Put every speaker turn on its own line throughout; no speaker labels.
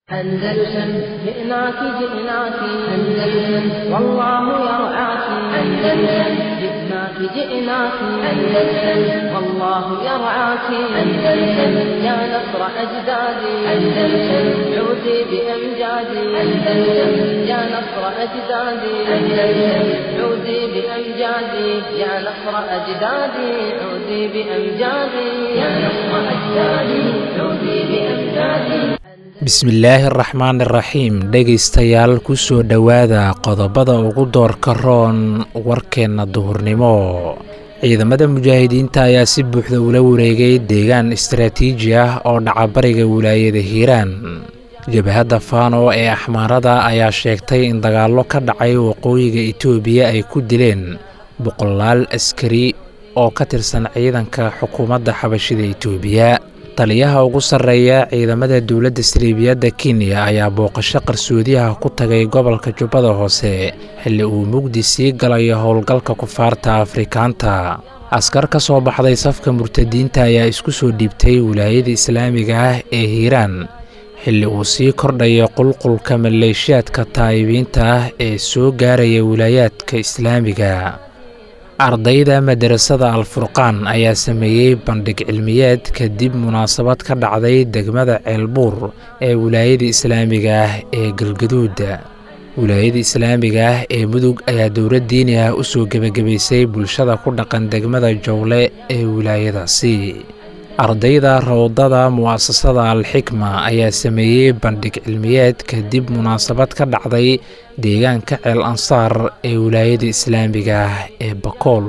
أندلسن جئناك جئناك أندلسن والله يرعاك أندلسن جئناك جئناك أندلسن والله يرعاك أندلسن يا نصر أجدادي أندلسن عودي بأمجادي أندلسن يا نصر أجدادي أندلسن عودي بأمجادي يا نصر أجدادي عودي بأمجادي يا نصر أجدادي عودي بأمجادي
bismillaahi araxmaan iraxiim dhegaystayaal ku soo dhowaada qodobada ugu doorka roon warkeenna duhurnimo ciidamada mujaahidiinta ayaa si buuxda ula wareegay deegaan istaraatiiji ah oo dhacabariga wilaayada hiiraan jabhadda faano ee axmaarada ayaa sheegtay in dagaallo ka dhacay waqooyiga itoobiya ay ku dileen boqolaal askari oo ka tirsan ciidanka xukuumadda xabashida itoobiya taliyaha ugu sarreeya ciidamada dowladda saliibiyadda kenya ayaa booqasho qarsoodiyaha ku tagay gobolka jubbada hoose xilli uu mugdi sii galayo howlgalka kufaarta afrikaanta askar ka soo baxday safka murtadiinta ayaa isku soo dhiibtay wilaayada islaamiga ah ee hiiraan xilli uu sii kordhayo qulqulka maleeshiyaadka taa'ibiinta ah ee soo gaaraya wilaayaadka islaamiga ardayda madarasada alfurqaan ayaa sameeyey bandhig cilmiyeed kadib munaasabad ka dhacday degmada ceelbuur ee wilaayada islaamiga ah ee galgaduuda wilaayada islaamiga ah ee mudug ayaa dowlad diini ah u soo gebagabaysay bulshada ku dhaqan degmada jowle ee wilaayadaasi ardayda rawdada mu'asasada alxikma ayaa sameeyey bandhig cilmiyeed kadib munaasabad ka dhacday deegaanka ceel ansaar ee wilaayada islaamiga ah ee bakool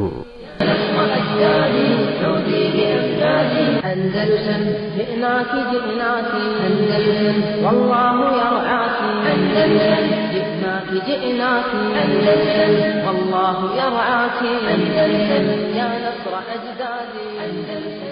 أندلسن جئناك جئناك أندلسن والله يرعاك أندلسن جئناك جئناك أندلسن والله يرعاك أندلسن يا نصر أجدادي أندلسن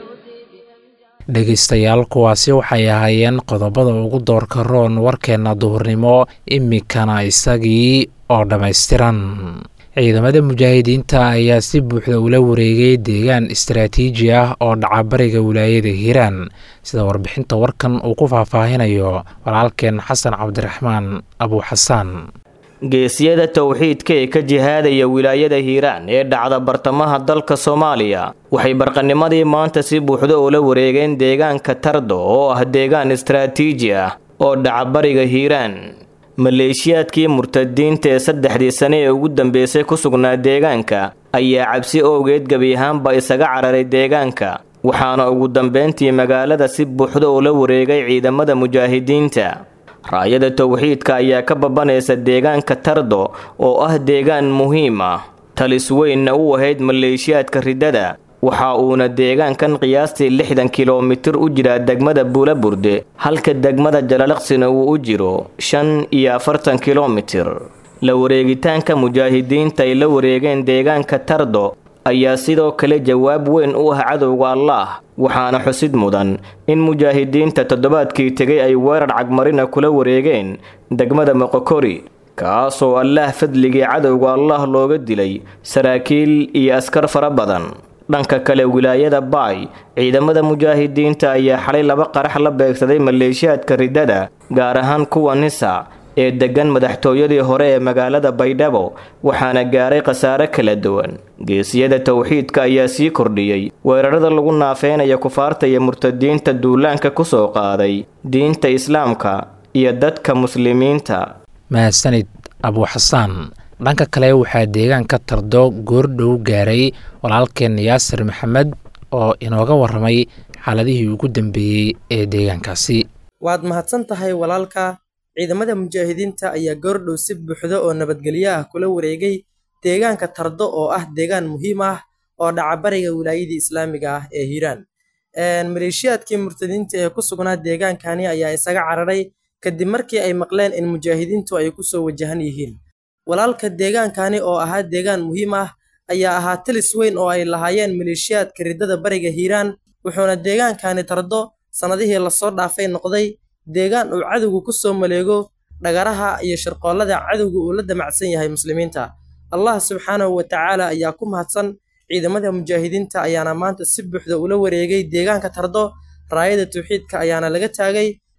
dhegaystayaal kuwaasi waxay ahaayeen qodobada ugu doorka roon warkeenna duhurnimo iminkana isagii oo dhammaystiran ciidamada mujaahidiinta ayaa si buuxda ula wareegay deegaan istaraatiiji ah oo dhacabariga wilaayada hiiraan sida warbixinta warkan uu ku faahfaahinayo walaalkeen xasan cabdiraxmaan abuuxasaan
geesiyada towxiidka ee ka jihaadaya wilaayada hiiraan ee dhacda bartamaha dalka soomaaliya waxay barqanimadii maanta si buuxda ula wareegeen deegaanka tardo oo ah deegaan istaraatiiji ah oo dhacabariga hiiraan maleeshiyaadkii murtadiinta ee saddexdii sane ee ugu dambeysay ku sugnaa deegaanka ayaa cabsi owgeed gebi ahaanba isaga cararay deegaanka waxaana ugu dambeyntii magaalada si buuxda ula wareegay ciidamada mujaahidiinta raayada towxiidka ayaa ka babanaysa deegaanka tardo oo ah deegaan muhiim ah talis weynna u ahayd maleeshiyaadka riddada waxa uuna deegaankan qiyaastii lixdan kilomitir u jiraa degmada buulaburde halka degmada jalalaqsina uu u jiro shan iyo afartan kilomitir la wareegitaanka mujaahidiinta ay la wareegeen deegaanka tardo ayaa sidoo kale jawaab weyn u ah cadowga allaah waxaana xusid mudan in mujaahidiinta toddobaadkii tegay ay weerar cagmarina kula wareegeen degmada moqokori kaasoo allaah fadligii cadowga allah looga dilay saraakiil iyo askar fara badan dhanka kale wilaayada baay ciidamada mujaahidiinta ayaa xalay laba qarax la beegsaday maleeshiyaadka riddada gaar ahaan kuwa nisa ee deggan madaxtooyadii hore ee magaalada baydhabo waxaana gaaray khasaare kala duwan geesiyada towxiidka ayaa sii kordhiyey weerarada lagu naafeynaya kufaarta iyo murtadiinta duulaanka ku soo qaaday diinta islaamka iyo dadka muslimiinta
mahadsanid abuuxasaan dhanka kale waxaa deegaanka tardo goordhow gaaray walaalkeen yaasir maxamed oo inooga waramay xaaladihii ugu dambeeyey ee deegaankaasi
waad mahadsan tahay walaalka ciidamada mujaahidiinta ayaa goordhow si buuxda oo nabadgelyo ah kula wareegay deegaanka tardo oo ah deegaan muhiim ah oo dhacabariga wilaayadii islaamiga ah ee hiiraan maleeshiyaadkii murtadiinta ee ku sugnaa deegaankani ayaa isaga cararay kadib markii ay maqleen in mujaahidiintu ay kusoo wajahan yihiin walaalka deegaankani oo ahaa deegaan muhiim ah ayaa ahaa talis weyn oo ay lahaayeen maleeshiyaadka riddada bariga hiiraan wuxuuna deegaankani tardo sannadihii lasoo dhaafay noqday deegaan uu cadowgu ku soo maleego dhagaraha iyo shirqoollada cadowga uu la damacsan yahay muslimiinta allah subxaanahu wa tacaala ayaa ku mahadsan ciidamada mujaahidiinta ayaana maanta si buuxda ula wareegay deegaanka tardo raayada tawxiidka ayaana laga taagay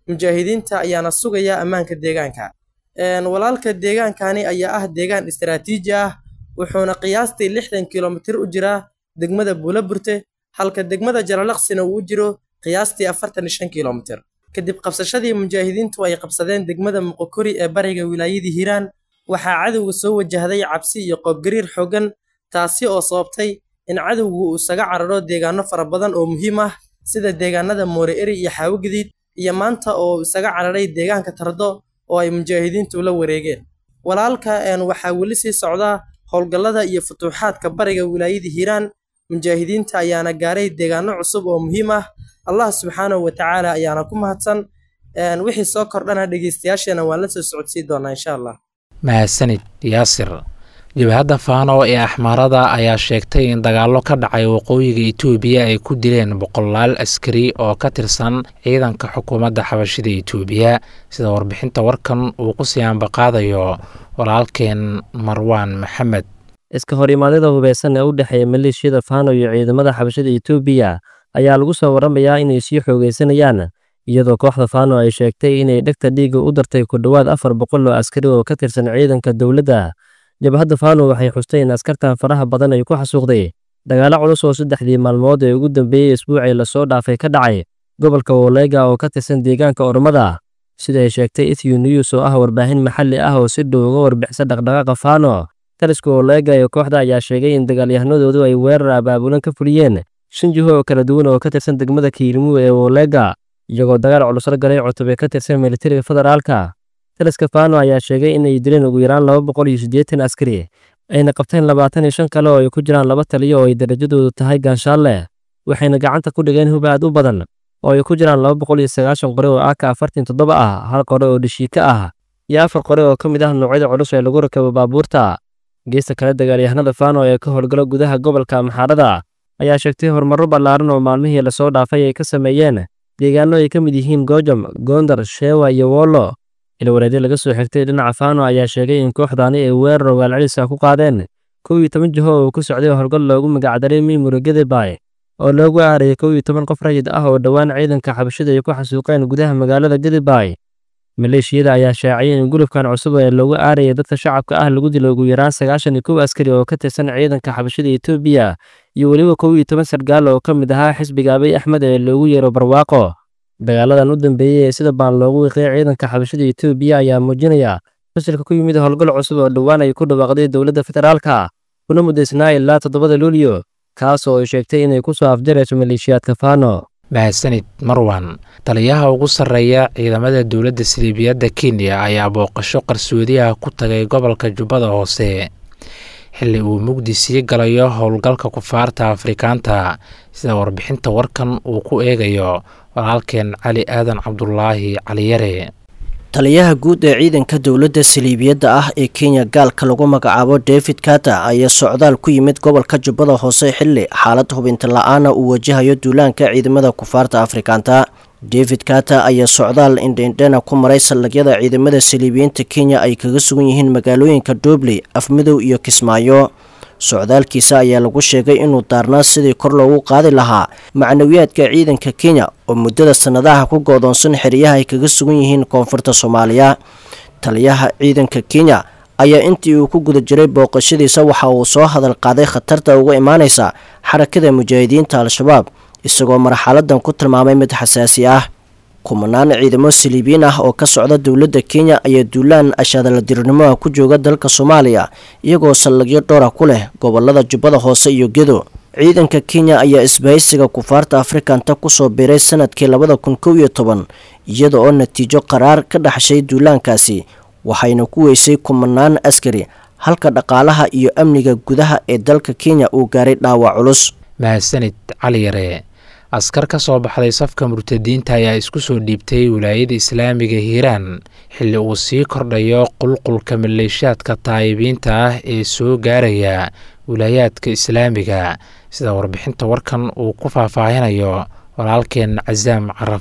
mujaahidiinta ayaana sugaya ammaanka deegaanka walaalka deegaankani ayaa ah deegaan istaraatiiji ah wuxuuna qiyaastii lixdan kilomitir u jiraa degmada buulaburte halka degmada jalalaqsina uu u jiro qiyaastii afartan iyo shan kilomitir kadib qabsashadii mujaahidiintu ay qabsadeen degmada muqokori ee bariga wilaayadii hiiraan waxaa cadowga soo wajahday cabsi iyo qoobgariir xooggan taasi oo sababtay in cadowgu uu isaga cararo deegaano fara badan oo muhiim ah sida deegaanada moore eri iyo xaawogadiid iyo maanta oo isaga cararay deegaanka tardo oo ay mujaahidiintu la wareegeen walaalka waxaa weli sii socdaa howlgallada iyo futuuxaadka bariga wilaayadii hiiraan mujaahidiinta ayaana gaaray deegaano cusub oo muhiim ah allah subxaanahu wa tacaala ayaana ku mahadsan wixii soo kordhana dhegeystayaasheena waan la soo socodsii doonaa insha allah
mahadsanid yaasir jabhadda faano ee axmaarada ayaa sheegtay in dagaallo ka dhacay waqooyiga itoobiya ay ku dileen boqolaal askari oo ka tirsan ciidanka xukuumadda xabashida itoobiya sida warbixinta warkan uu ku sii ambaqaadayo walaalkeen marwaan maxamed
iska hor imaadada hubeysan ee u dhexeeya maleeshiyada faano iyo ciidamada xabashada itoobiya ayaa lagu soo waramayaa inay sii xoogeysanayaan iyadoo kooxda faano ay sheegtay inay dhegta dhiiga u dartay ku dhowaad afar boqol oo askari oo ka tirsan ciidanka dowladda jabhadda faano waxay xustay in askartan faraha badan ay ku xasuuqday dagaalo culus oo saddexdii maalmood ee ugu dambeeyey isbuucii lasoo dhaafay ka dhacay gobolka woleega oo ka tirsan deegaanka ormada sida ay sheegtay ethio news oo ah warbaahin maxalli ah oo si dhow uga warbixisa dhaqdhaqaaqa faano taliska woleega ee kooxda ayaa sheegay in dagaalyahanadoodu ay weerar abaabulan ka fuliyeen shan jiho oo kala duwan oo ka tirsan degmada kiilmuu ee woleega iyagoo dagaal culus la galay cutub ee ka tirsan militariga federaalka taliska faano ayaa sheegay inay dileen ugu yaraan laba boqol iyo siddeetan askari ayna qabteen labaatan iyo shan kale oo ay ku jiraan laba taliyo oo ay darajadoodu tahay gaanshaalle waxayna gacanta ku dhigeen hub aad u badan oo ay ku jiraan laba boqol iyo sagaashan qore oo aka afartan toddoba ah hal qore oo dhishiika ah iyo afar qore oo ka mid ah noocyada culus ee lagu rakabo baabuurta geesta kale dagaalyahanada faano ee ka howlgala gudaha gobolka maxaarada ayaa sheegtay horumarro ballaaran oo maalmihii lasoo dhaafay ay ka sameeyeen deegaano ay ka mid yihiin goojam goondar sheewa iyo wollo ilwareedyo laga soo xigtay dhinaca faano ayaa sheegay in kooxdaani ay weerar ogaalcelisa ku qaadeen kow iyo toban jiho oo ku socday howlgal loogu magacdaray mimura gedebay oo loogu aarayay kow iyo toban qof rayid ah oo dhowaan ciidanka xabashada ay ku xasuuqeen gudaha magaalada gedebay maleeshiyada ayaa shaaciyay in gulubkan cusub ee loogu aarayay dadka shacabka ah lagu dilo ugu yaraan sagaashan iyo kow askari oo ka tirsan ciidanka xabashada etoobiya iyo weliba kow iyo toban sargaal oo ka mid ahaa xisbiga abiy axmed ee loogu yeero barwaaqo dagaaladan u dambeeyey ee sida baan loogu wiiqay ciidanka xabashada etoobiya ayaa muujinaya fasilka ku yimid howlgal cusub oo dhowaan ay ku dhawaaqday dowladda federaalka kuna mudaysnaa ilaa toddobada luulyo kaas oo ay sheegtay inay ku soo afjarayso maleeshiyaadka faano
mahadsanid marwan taliyaha ugu sarreeya ciidamada dowladda siliibiyadda kenya ayaa booqasho qarsoodi ah ku tagay gobolka jubbada hoose xilli uu mugdi sii galayo howlgalka kufaarta afrikaanta sida warbixinta warkan uu ku eegayo walaalkeen cali aadan cabdulaahi caliyare
taliyaha guud ee ciidanka dowladda saliibiyadda ah ee kenya gaalka lagu magacaabo david kata ayaa socdaal ku yimid gobolka jubbada hoose xilli xaalad hubinta la-aana uu wajahayo duulaanka ciidamada kufaarta afrikaanta david kata ayaa socdaal indhendhena ku maray saldhigyada ciidamada saliibiyiinta kenya ay kaga sugan yihiin magaalooyinka dobley afmidow iyo kismaayo socdaalkiisa ayaa lagu sheegay inuu daarnaa sidii kor loogu qaadi lahaa macnawiyaadka ciidanka kenya oo muddada sannadaha ku goodoonsan xeryaha ay kaga sugan yihiin koonfurta soomaaliya taliyaha ciidanka kenya ayaa intii uu ku guda jiray booqashadiisa waxa uu soo hadal qaaday khatarta uga imaaneysa xarakada mujaahidiinta al-shabaab isagoo marxaladan ku tilmaamay mid xasaasi ah kumanaan ciidamo saliibiyiin ah oo ka socda dowladda kenya ayaa duulaan ashaadaladirnimoa ku jooga dalka soomaaliya iyagoo saldhigyo dhowra ku leh gobolada jubbada hoose iyo gedo ciidanka kenya ayaa isbahaysiga kufaarta afrikanta kusoo biiray sanadkii labada kun kow iyo toban iyada oo natiijo qaraar ka dhaxshay duulaankaasi waxayna ku weysay kumanaan askari halka dhaqaalaha iyo amniga gudaha ee dalka kenya uu gaaray dhaawac culus
mahadsanid cali yare askar ka soo baxday safka murtadiinta ayaa isku soo dhiibtay wilaayada islaamiga hiiraan xilli uu sii kordhayo qulqulka maleeshaadka taayibiinta ah ee soo gaaraya wilaayaadka islaamiga sida warbixinta warkan uu ku faahfaahinayo walaalkeen casaam carafaad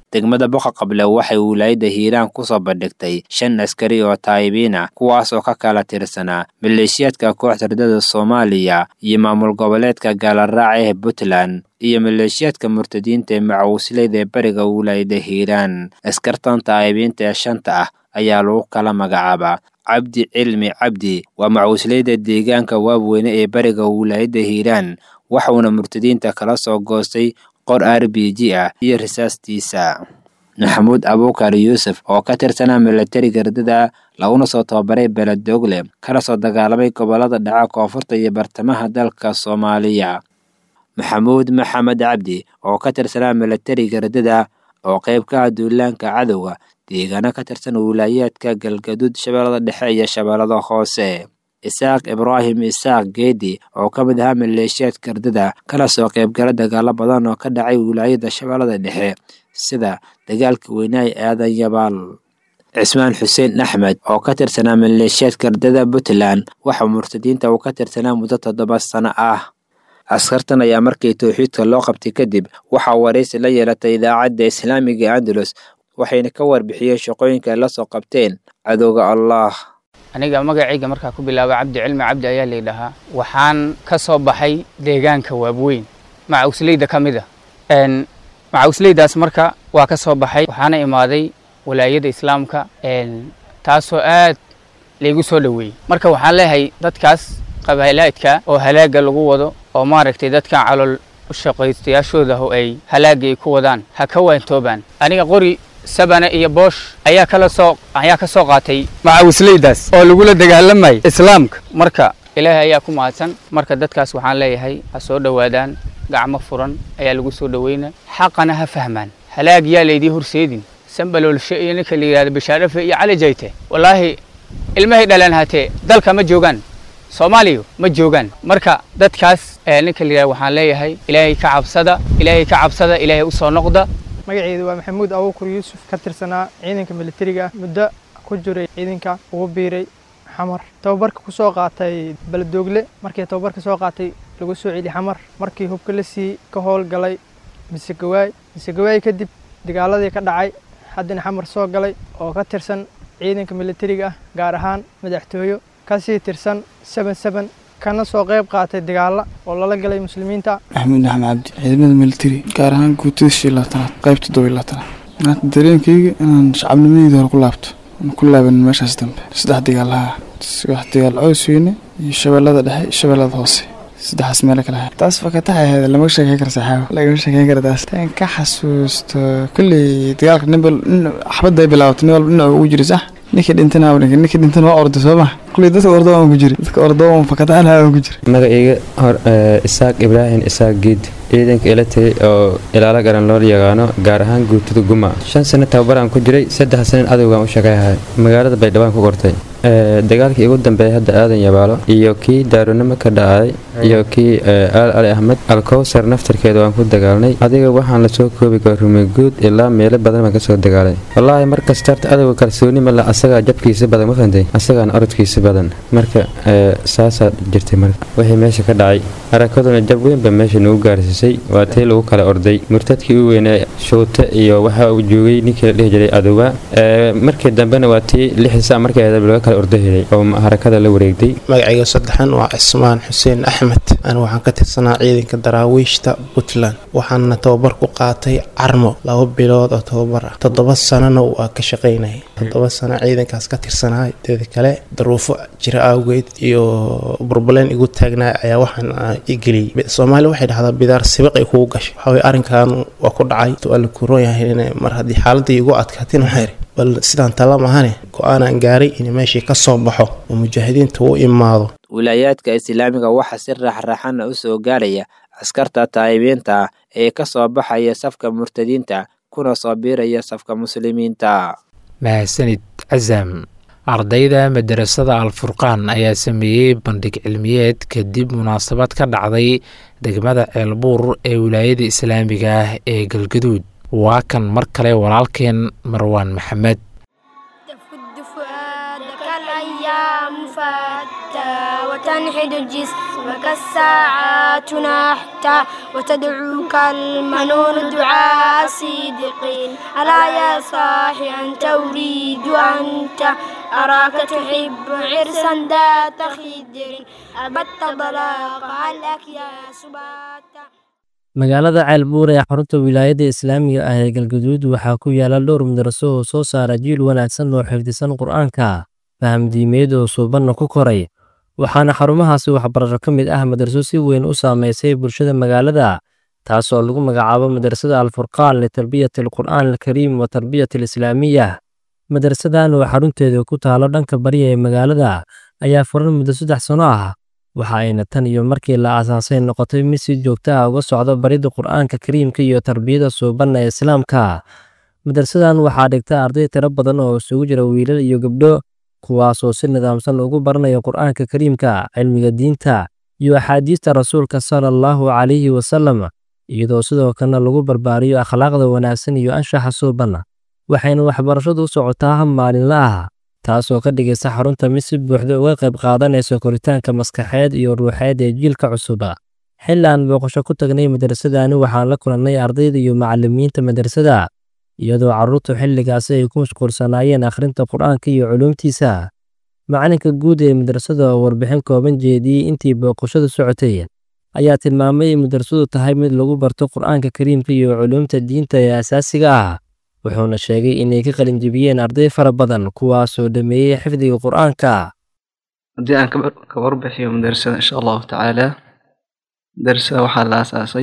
degmada boqa qable waxay wilaayadda hiiraan kusoo bandhigtay shan askari oo taayibiina kuwaas oo ka kala tirsanaa maleeshiyaadka kooxda ridada soomaaliya iyo maamul goboleedka gaalaraac ee puntland iyo maleeshiyaadka murtadiinta ee macawisleyda ee bariga wilaayadda hiiraan askartan taayibiinta ee shanta ah ayaa lagu kala magacaabaa cabdi cilmi cabdi waa macawisleyda deegaanka waabweyne ee bariga wilaayadda hiiraan waxuuna murtadiinta kala soo goostay qor r b g ah iyo risaastiisa maxamuud abuukar yuusuf oo ka tirsanaa milatariga ridada laguna soo tababaray beledogle kana soo dagaalamay gobolada dhaca koonfurta iyo bartamaha dalka soomaaliya maxamuud maxamed cabdi oo ka tirsanaa milatariga ridada oo qayb ka ah duulaanka cadowga deegaano ka tirsan wilaayaadka galgaduud shabeellada dhexe iyo shabeellada hoose isaaq ibraahim isaaq geedi oo ka mid ahaa maleeshiyaadka ridada kana soo qaybgala dagaalo badan oo ka dhacay wilaayada shabeellada dhexe sida dagaalka weynaay aadan yabaal cismaan xuseen axmed oo ka tirsanaa maleeshiyaadka ridada puntland waxa murtadiinta uu ka tirsanaa muddo toddoba sano ah askartan ayaa markii towxiidka loo qabtay kadib waxaa waraysi la yeelatay idaacadda islaamiga andalus waxayna ka warbixiyeen shaqooyinka ay la soo qabteen cadowga allah
aniga magacayga markaa ku bilaaba cabdi cilmi cabdi ayaa laydhahaa waxaan ka soo baxay deegaanka waabweyn macawisleyda ka mid a macawisleydaas marka waa ka soo baxay waxaana imaaday walaayada islaamka taasoo aad laygu soo dhoweeyey marka waxaan leeyahay dadkaas qabaalaadka oo halaaga lagu wado oo maaragtay dadkan calool shaqaystayaashooda oo ay halaaga ay ku wadaan ha ka waantoobaan aniga qori sabane iyo boosh ayaa kala soo ayaa ka soo qaatay macawisleydaas oo lagula dagaalamayay islaamka marka ilaahay ayaa ku mahadsan marka dadkaas waxaan leeyahay ha soo dhowaadaan gacmo furan ayaa lagu soo dhoweyna xaqana ha fahmaan halaag yaa laydii horseedin sambaloolshe iyo ninka la yidhahda bashaarafe iyo cali jayte wallaahi ilmahay dhalaan hatee dalka ma joogaan soomaaliya ma joogaan marka dadkaas ninka la yidhahda waxaan leeyahay ilaahay ka cabsada ilaahay ka cabsada ilaahay u soo noqda
magaceedu waa maxamuud abuukur yuusuf ka tirsanaa ciidanka militariga ah muddo ku jiray ciidanka ugu biiray xamar tababarka ku soo qaatay beledoogle markii tababarka soo qaatay lagu soo celi xamar markii hubka la sii ka howlgalay misegawaay misegawaay kadib dagaaladii ka dhacay haddana xamar soo galay oo ka tirsan ciidanka militariga ah gaar ahaan madaxtooyo kasii tirsan seben seben kana soo qayb qaatay dagaala oo lala galay muslimiinta
maxamuud axmed cabdi ciidamada militari gaar ahaan guutada shii labaatanaad qayb toddoba labaatanaad maanta dareenkayga inaan shacabnimadeyda hore ku laabto aan ku laaban meeshaas dambe saddex dagaalaha wax dagaal cows weyne iyo shabeellada dhexe iyo shabeellada hoose saddexaas meelo kale ahay taas fakataxa ahayd lama sheekeyn kara saxaabo lagama sheekeyn kara taas tan ka xasuusto kolley dagaalka ninbal xabadda ay bilaabato nin walba dhinac ugu jira sax ninkii dhintana ninkii dhintana waa orday soo ma kulley dadka ordo aan ku jiri dadka ordo aan fakataxa aan ku jiri
magacayga hor isaaq ibraahim isaaq giid ciidanka ila tagay oo ilaalo garan loo yaqaano gaar ahaan guutada guma shan sano tababaraan ku jiray saddex sanin adowgaan u shaqeeyahay magaalada baydhabo ku qortay dagaalkii ugu dambeeyay hadda aadan yabaalo iyo kii daaronimo ka dhacay iyo kii aal ali ahmed alkowsar naftarkeeda waan ku dagaalnay adiga waxaan lasoo koobi kara rumeguud ilaa meelo badan baan kasoo dagaalay wallaahi markasta horta adowga kalsooni male asagaa jabkiisa badan ma fahantay asagaana orodkiisa badan marka saasaa jirtay marka wixii meesha ka dhacay harakaduna jab weynba meesha nagu gaarsiisay waa tii lagu kala orday murtadkii u weynaa showte iyo waxa uu joogay ninkii la dhihi jiray adowa markii dambena waa tii lixisa markii ahayd laga kala ordo helay oo harakada la wareegtay
magacayga saddexan waa cismaan xuseen axmed anigu waxaan ka tirsanaa ciidanka daraawiishta puntland waxaana tababar ku qaatay carmo laba bilood oo tababar ah toddoba sanana waa ka shaqaynayay toddoba sano ciidankaas ka tirsanaa teeda kale daruufo jira awgeed iyo burbaleen igu taagnaa ayaa waxaan igeliyey soomaaliya waxay dhahdaa bidaar sibiq ay kugu gashay waxaweye arrinkan waa ku dhacay waa la kuroon yahay mar haddii xaaladii igu adkaatin waxaa yidhi bal sidaan tala mahane go-aanaan gaaray in meeshii ka soo baxo oo mujaahidiinta u imaado
wilaayaadka islaamiga waxaa si raaxraaxana u soo gaaraya askarta taayibiinta ah ee ka soo baxaya safka murtadiinta kuna soo biiraya safka muslimiinta
mahadsanid casam ardayda madarasada alfurqaan ayaa sameeyey bandhig cilmiyeed kadib munaasabad ka dhacday degmada ceelbuur ee wilaayada islaamiga ah ee galgaduud waa kan mar kale walaalkeen marwaan maxamed
تفد فؤادك الأيام فتى تنحد جسمك الساعات نحتا وتدعوك المنون دعاء صدقين ألا يا صاحي أنت أريد أنت أراك تحب عرسا ذات خدر أبت ضلاق عليك يا سباتا
magaalada ceelbuur ee xarunta wilaayadda islaamiga ah ee galgaduud waxaa ku yaala dhowr madraso oo soo saara jiil wanaagsan oo xifdisan qur'aanka faham diimeed oo suubanna ku koray waxaana xarumahaasi waxbarasho ka mid ah madraso si weyn u saameysay bulshada magaalada taasoo lagu magacaabo madrasada alfurqaan litarbiyati alqur'aan alkariim wa tarbiyati alislaamiya madrasadan oo xarunteeda ku taalo dhanka bariya ee magaalada ayaa furan muddo saddex sano ah waxa ayna tan iyo markii la aasaasay noqotay mid si joogto ah uga socdo baridda qur'aanka kariimka iyo tarbiyada suubanna ee islaamka madrasadan waxaa dhigta arday tiro badan oo isugu jira wiilal iyo gabdho kuwaasoo si nidaamsan ugu baranaya qur'aanka kariimka cilmiga diinta iyo axaadiista rasuulka sala allahu calayhi wasalam iyadoo sidoo kalena lagu barbaariyo akhlaaqda wanaagsan iyo anshaxa suuban waxayna waxbarashadu u socotaa hab maalinla ah taasoo ka dhigaysa xarunta mid si buuxda uga qayb qaadanaysa koritaanka maskaxeed iyo ruuxeed ee jiilka cusub xilli aan booqasho ku tagnay madrasadani waxaan la kulannay ardayda iyo macallimiinta madrasada iyadoo carruurtu xilligaasi ay ku mashquulsanaayeen akhrinta qur'aanka iyo culuumtiisa macalinka guud ee madrasada oo warbixin kooban jeediyey intii booqashadu socotay ayaa tilmaamay in madrasadu tahay mid lagu barto qur'aanka kariimka iyo culuumta diinta ee asaasiga ah wuxuuna sheegay inay ka qalinjibiyeen arday fara badan kuwaasoo dhameeyey xifdiga qur'aanka
haddii aan ka warbixiyo madrasada insha allahu tacaala madrasada waxaa la aasaasay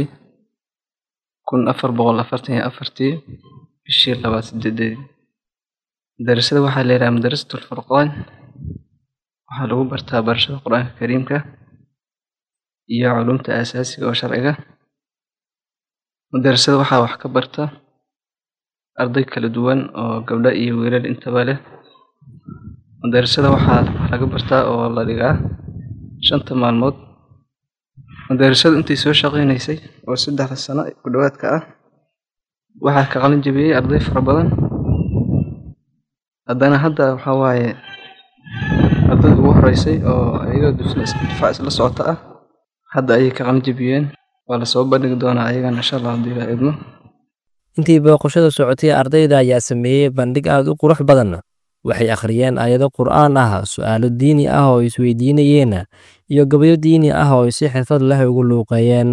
kun afar boqol afartan iyo afartii bishii labaad sideedeedii madrasada waxaa la yidhaha madrasatu alfurqaan waxaa lagu bartaa barashada qur-aanka kariimka iyo culumta asaasiga oo sharciga madrasada waxaa wax ka barta arday kala duwan oo gabdho iyo wiilal intaba leh madrasada waxaa laga bartaa oo la dhigaa shanta maalmood madrasadu intay soo shaqaynaysay oo saddexda sano ku dhowaadka ah waxaa ka qalin jabiyey arday fara badan haddana hadda waxaa waaye ardayda ugu horeysay oo ayagoo difaac isla socota ah hadda ayay ka qalin jabiyeen waa lasoo bandhigi doonaa ayagana insha allah haddii la idmo
intii booqashada socotay ardayda ayaa sameeyey bandhig aad u qurux badan waxay akhriyeen aayado qur'aan ah su'aalo diini ah oo isweydiinayeen iyo gabayo diini ah oo si xirfad leh ugu luuqeeyeen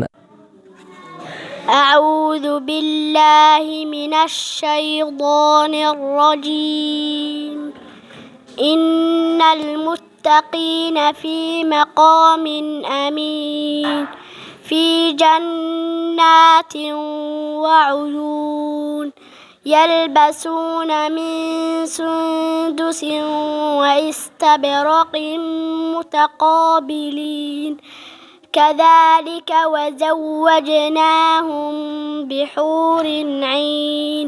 أعوذ بالله من الشيطان الرجيم إن المتقين في مقام أمين في جنات وعيون يلبسون من سندس واستبرق متقابلين كذلك وزوجناهم بحور عين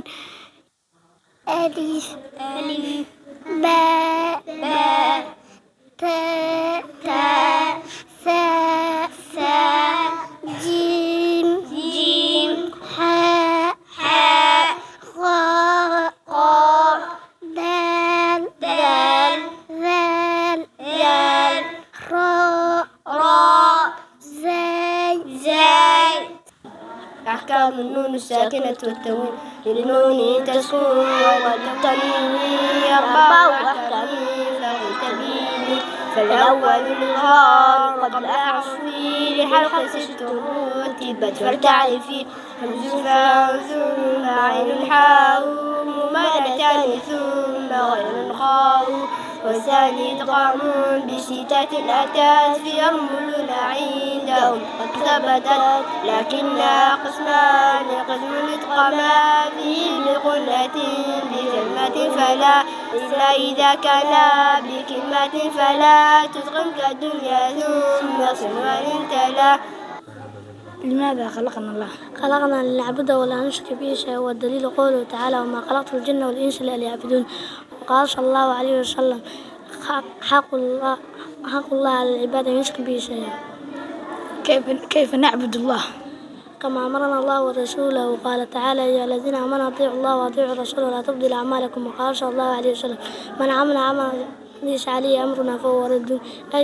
ألف ألف باء باء تاء تاء ثاء ثاء جيم جيم حاء حاء خاء خاء دال دال ذال ذال راء راء زاي زاي أحكام النون الساكنة والتنوين للنون تسكن والتنوين أربع أحكام فقل فالأول الإظهار قبل أعصي لحلقة ست رتبت فلتعرفي همز فاء ثم عين حاء ممالتان ثم غير خاء والثاني إدغام بستة أتت في يرمل عندهم قد ثبتت لكنها قسمان قسم إدغاما فيه بقلة بكلمة فلا إلا إذا كان بكلمة فلا تدغم كالدنيا ثم صنوان تلا
لماذا خلقنا الله؟
خلقنا لنعبد ولا نشرك به شيئا والدليل قوله تعالى وما خلقت الجن والإنس إلا ليعبدون وقال صلى الله عليه وسلم حق الله حق الله على العباد أن يشرك به شيئا
كيف كيف نعبد الله؟
كما أمرنا الله ورسوله وقال تعالى يا الذين آمنوا أطيعوا الله وأطيعوا الرسول ولا تبدل أعمالكم وقال صلى الله عليه وسلم من عمل عملا ليس عليه أمرنا فهو رد أي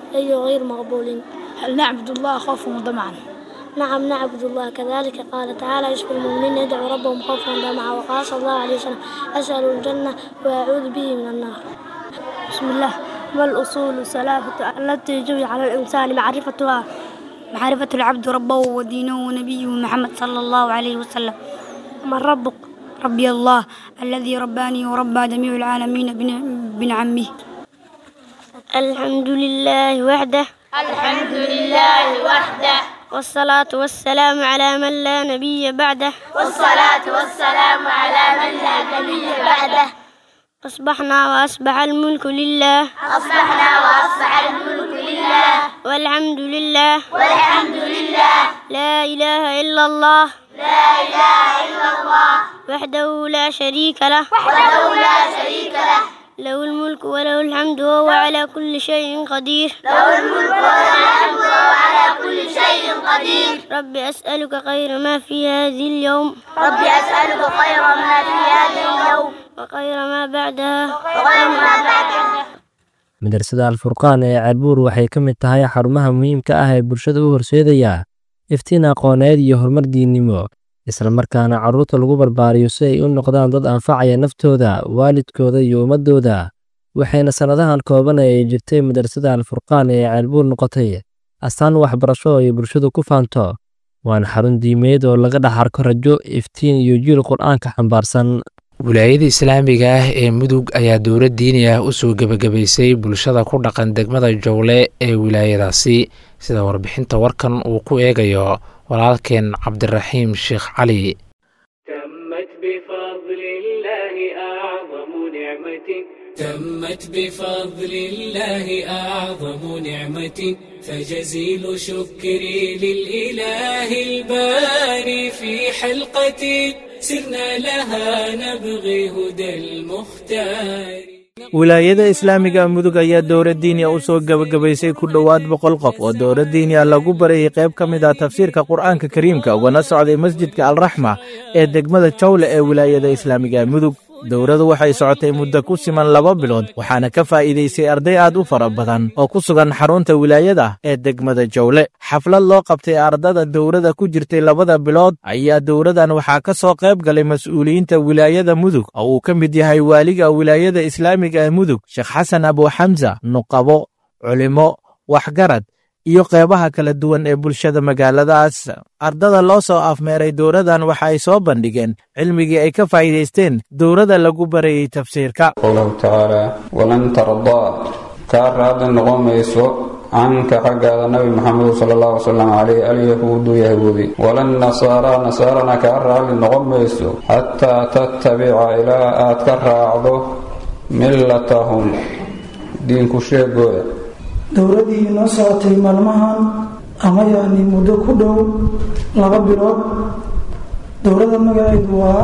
أي غير مقبول
هل نعبد الله خوفا وطمعا
نعم نعبد الله كذلك قال تعالى يشكر المؤمنين يدعو ربهم خوفا وطمعا وقال صلى الله عليه وسلم أسأل الجنة وأعوذ به من النار بسم الله ما الأصول الثلاثة التي يجب على الإنسان معرفتها
معرفة العبد ربه ودينه ونبيه محمد صلى الله عليه وسلم
من ربك
ربي الله الذي رباني وربى جميع العالمين بنعمه
الحمد لله وحده
الحمد لله وحده
والصلاة والسلام على من لا نبي بعده
والصلاة والسلام على من لا نبي بعده
أصبحنا وأصبح الملك لله
أصبحنا وأصبح الملك لله
والحمد لله
والحمد لله
لا إله إلا الله
لا إله إلا الله
وحده لا شريك له
وحده لا شريك له
له الملك وله الحمد وهو على كل شيء قدير
له الملك وله الحمد وهو على كل شيء قدير
رب أسألك خير ما في هذه اليوم
رب أسألك خير ما في هذا اليوم
وخير ما بعدها
وخير ما بعدها
madrasada alfurqaan ee ceelbuur waxay ka mid tahay xarumaha muhiimka ah ee bulshada u horseedaya iftiin aqooneed iyo horumar diinnimo isla markaana carruurta lagu barbaariyo si ay u noqdaan dad anfacaya naftooda waalidkooda iyo ummaddooda waxayna sannadahan kooban ee ay jirtay madrasada alfurqaan ee ceelbuur noqotay astaan waxbarasho oo ay bulshadu ku faanto waana xarun diimeed oo laga dhex arko rajo iftiin iyo jiil qur'aanka xambaarsan
wilaayada islaamiga ah ee mudug ayaa dowlad diini ah u soo gebagabaysay bulshada ku dhaqan degmada jowle ee wilaayadaasi sida warbixinta warkan uu ku eegayo walaalkeen cabdiraxiim sheekh cali
تمت بفضل الله أعظم نعمة فجزيل شكري للإله الباري في حلقة سرنا لها نبغي هدى المختار
wilaayada islaamiga mudug ayaa dowlad diiniya u soo gebagabaysay ku dhowaad boqol qof oo dowlad diiniya lagu barayay qayb ka mid ah tafsiirka qur'aanka kariimka ugana socday masjidka alraxma ee degmada jawle ee wilaayada islaamiga mudug dowladu waxay socotay muddo ku siman laba bilood waxaana ka faa'iidaysay arday aad u fara badan oo ku sugan xarunta wilaayada ee degmada jawle xaflad loo qabtay ardada dowladda ku jirtay labada bilood ayaa dowladan waxaa ka soo qayb galay mas'uuliyiinta wilaayada mudug oo uu ka mid yahay waaliga wilaayada islaamiga ee mudug sheekh xasan abuuxamsa nuqabo culimo waxgarad iyo qeybaha kala duwan ee bulshada magaaladaas ardada loo soo afmeeray dowladan waxa ay soo bandhigeen cilmigii ay ka faa'iidaysteen dowladda lagu barayey tafsiirka
qowlahu tacaala walan tardaa kaa raadli noqon mayso canka xaggaada nabi maxamed sala allahu wasalam caleyh alyahuudu yahuudi walan nasaaraa nasaarana kaa raadli noqon mayso xataa tattabica ilaa aad ka raacdo millatahum diinku sheegooda
dowladdii inoo socotay maalmahan ama yacni muddo ku dhow laba bilood dowladda magaceedu waa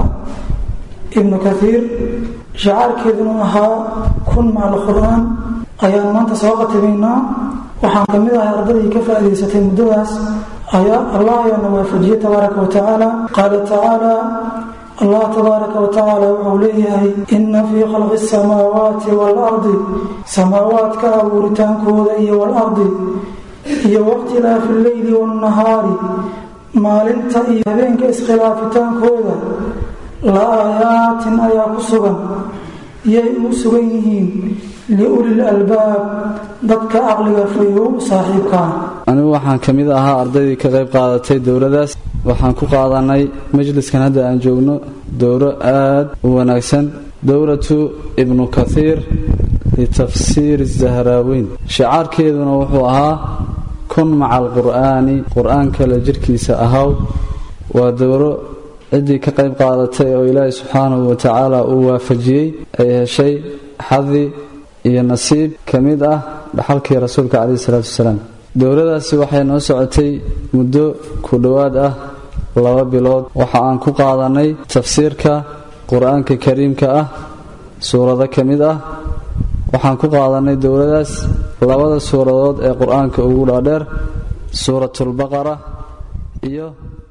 ibnu kathiir shacaarkeeduna ahaa kun macal qur-aan ayaan maanta soo khatibaynaa waxaan ka mid ahay ardadii ka faa'idaysatay muddadaas ayaa allah ayaana waafajiyey tabaaraka wa tacaala qaala tacaala allah tabaaraka wa tacaala wuxuu leeyahay inna fii khalqi asamaawaati waalardi samaawaadka abuuritaankooda iyo waalardi iyo wakhtilaafi alleyli waannahaari maalinta iyo habeenka iskhilaafitaankooda la aayaatin ayaa ku sugan yay ugu sugan yihiin liulil albaab dadka caqliga fayow saaxiibkaa
anigu waxaan ka mid ahaa ardaydii ka qayb qaadatay dowladdaas waxaan ku qaadanay majliskan hadda aan joogno dowro aad u wanaagsan dowratu ibnu kathiir litafsiiri zahraaweyn shicaarkeeduna wuxuu ahaa kun maca alqur'aani qur-aanka la jirhkiisa ahaw waa dowro ciddii ka qayb qaadatay oo ilaahay subxaanahu wa tacaala uu waafajiyey ay heshay xadi iyo nasiib ka mid ah dhaxalkii rasuulka caleyhi salaatu wasalaam dowladaasi waxay noo socotay muddo ku dhowaad ah laba bilood waxa aan ku qaadanay tafsiirka qur-aanka kariimka ah suurado ka mid ah waxaan ku qaadanay dowladaas labada suuradood ee qur-aanka ugu dhaadheer suuratulbaqara iyo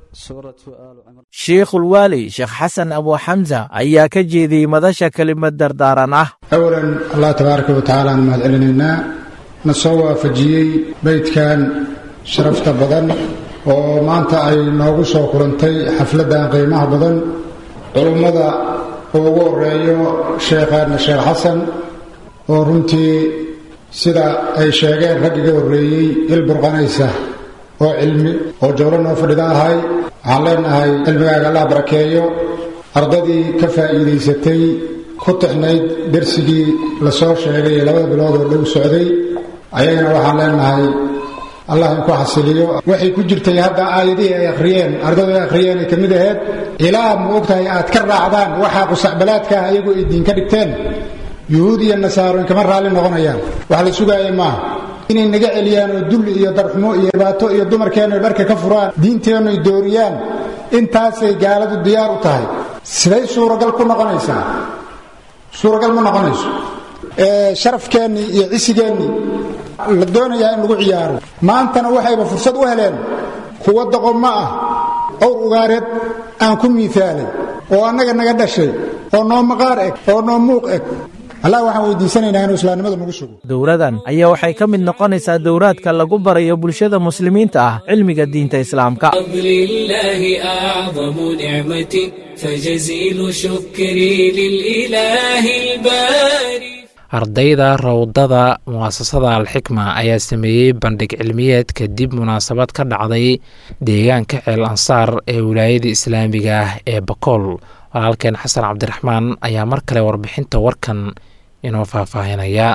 shiikhulwaali sheekh xasan abuuxamsa ayaa ka jeediyey madasha kelimad dardaaran ah
awalan allah tabaaraka wa tacaala aan mahad celinaynaa
na soo waafajiyey beydkan sharafta badan oo maanta ay noogu soo kulantay xafladdan qiimaha badan culummada uu ugu horeeyo sheekhaadna sheekh xasan oo runtii sida ay sheegeen rag iga horreeyey il burqanaysa oo cilmi oo jawlo noo fadhida ahay waxaan leenahay cilmigaaga allah barakeeyo ardadii ka faa'iidaysatay ku tixnayd dersigii la soo sheegay ee labada bilood oo dhow socday ayagana waxaan leenahay allah inku xasiliyo waxay ku jirtay hadda aayadihii ay akhriyeen ardadu ay akhriyeen ay ka mid aheyd ilaa ma ogtahay aad ka raacdaan waxaa qusacbalaadka ah iyagu ay diin ka dhigteen yuhuud iyo nasaaro inkama raalli noqonayaan wax la sugaaya maaha inay naga celiyaan oo dulli iyo darxumo iyo dhibaato iyo dumarkeennu dharka ka furaan diinteennu ay dooriyaan intaasay gaaladu diyaar u tahay siday suuragal ku noqonaysaa suuragal ma noqonayso sharafkeennii iyo cisigeennii la doonayaa in lagu ciyaaro maantana waxayba fursad u heleen kuwa doqommo ah owr ugaareed aan ku miisaalay oo annaga naga dhashay oo noo maqaar eg oo noo muuq eg allah waxaan weydiisanaynaa inuu islaamnimadu nagu sugo
dowradan ayaa waxay ka mid noqonaysaa dowraadka lagu barayo bulshada muslimiinta ah cilmiga diinta islaamka
فضل الله أعظم نعمة فجزيل شكري للإله الباري
ardayda rawdada mu'asasada alxikma ayaa sameeyey bandhig cilmiyeed kadib munaasabad ka dhacday deegaanka ceel ansaar ee wilaayada islaamiga ah ee bakool walaalkeen xasan cabdiraxmaan ayaa mar kale warbixinta warkan inoo faahfaahinaya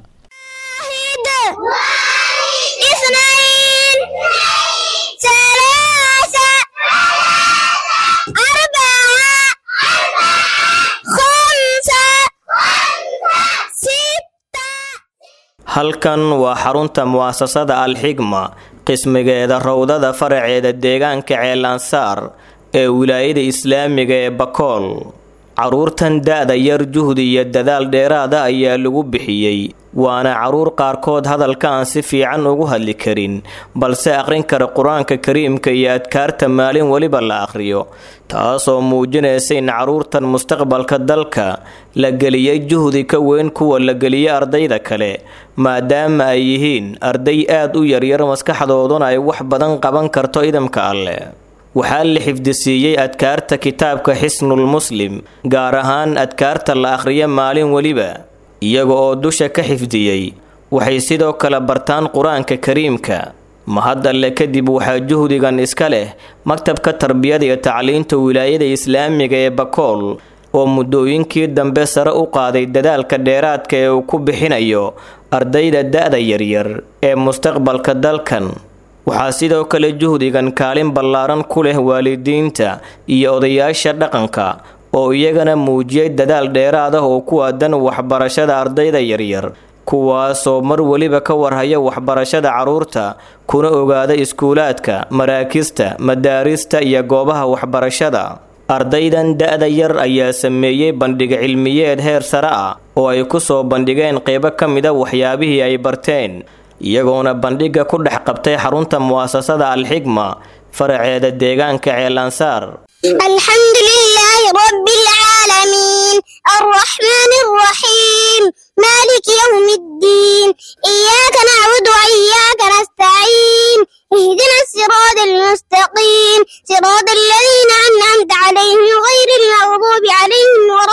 halkan waa xarunta mu'asasada alxigma qismigeeda rowdada faraceeda deegaanka ceelansaar ee wilaayada islaamiga ee bakool carruurtan da-da yar juhdi iyo dadaal dheeraada ayaa lagu bixiyey waana carruur qaarkood hadalka aan si fiican ugu hadli karin balse aqrin kara qur-aanka kariimka iyo adkaarta maalin weliba la aqhriyo taasoo muujinaysa in carruurtan mustaqbalka dalka la geliyey juhdi ka weyn kuwa la geliyey ardayda kale maadaama ay yihiin arday aad u yaryar maskaxdooduna ay wax badan qaban karto idamka alleh waxaa la xifdisiiyey adkaarta kitaabka xisnul muslim gaar ahaan adkaarta la akhriyo maalin weliba iyaga oo dusha ka xifdiyey waxay sidoo kale bartaan qur-aanka kariimka mahad alle kadib waxaa juhdigan iska leh maktabka tarbiyada iyo tacliinta wilaayada islaamiga ee bakool oo muddooyinkii dambe sare u qaaday dadaalka dheeraadka ee uu ku bixinayo ardayda da-da yaryar ee mustaqbalka dalkan waxaa sidoo kale juhdigan kaalin ballaaran ku leh waalidiinta iyo odayaasha dhaqanka oo iyagana muujiyey dadaal dheeraad ah oo ku aadan waxbarashada ardayda yaryar kuwaasoo mar weliba ka warhaya waxbarashada carruurta kuna ogaada iskuulaadka maraakista madaarista iyo goobaha waxbarashada ardaydan da-da yar ayaa sameeyey bandhig cilmiyeed heer sare ah oo ay ku soo bandhigeen qeybo ka mida waxyaabihii ay barteen iyagoona bandhigga ku dhex qabtay xarunta mu'asasada alxigma faraceeda deegaanka ceelansaar
الحمد لله رب العالمين الرحمن الرحيم مالك يوم الدين إياك نعبد وإياك نستعين اهدنا الصراط المستقيم صراط الذين أنعمت عليهم غير المغضوب عليهم ولا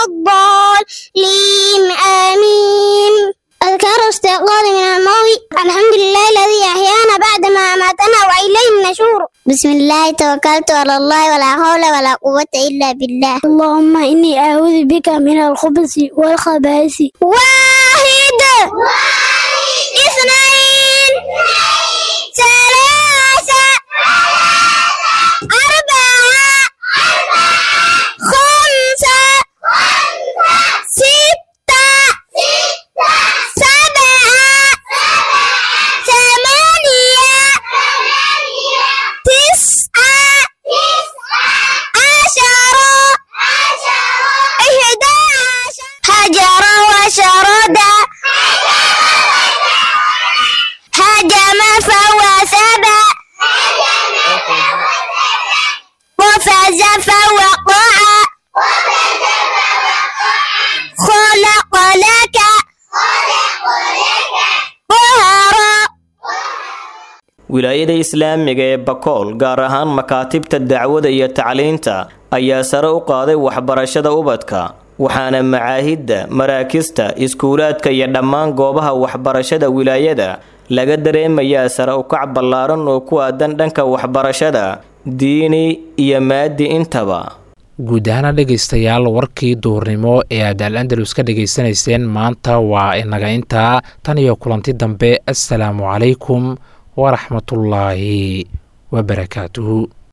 الضالين آمين أذكار استيقاظ من الموت الحمد لله الذي أحيانا بعد ما أماتنا وإليه النشور بسم الله توكلت على الله ولا حول ولا قوة إلا بالله
اللهم إني أعوذ بك من الخبث والخبائث
واحد اثنين ثلاثة أربعة خمسة ستة سبعة ثمانية تسعة عشرة إحدى عشر هجر وشرد
wilaayada islaamiga ee bakool gaar ahaan makaatibta dacwada iyo tacliinta ayaa sare u qaaday waxbarashada ubadka waxaana macaahidda maraakista iskuulaadka iyo dhammaan goobaha waxbarashada wilaayada laga dareemayaa sare ukac ballaaran oo ku aadan dhanka waxbarashada diini iyo maadi intaba
guud ahaana dhegaystayaal warkii duurnimo ee aad al andalus ka dhegaysanayseen maanta waa inaga intaa tan iyo kulanti dambe assalaamu calaykum waraxmatullaahi wabarakaatuhu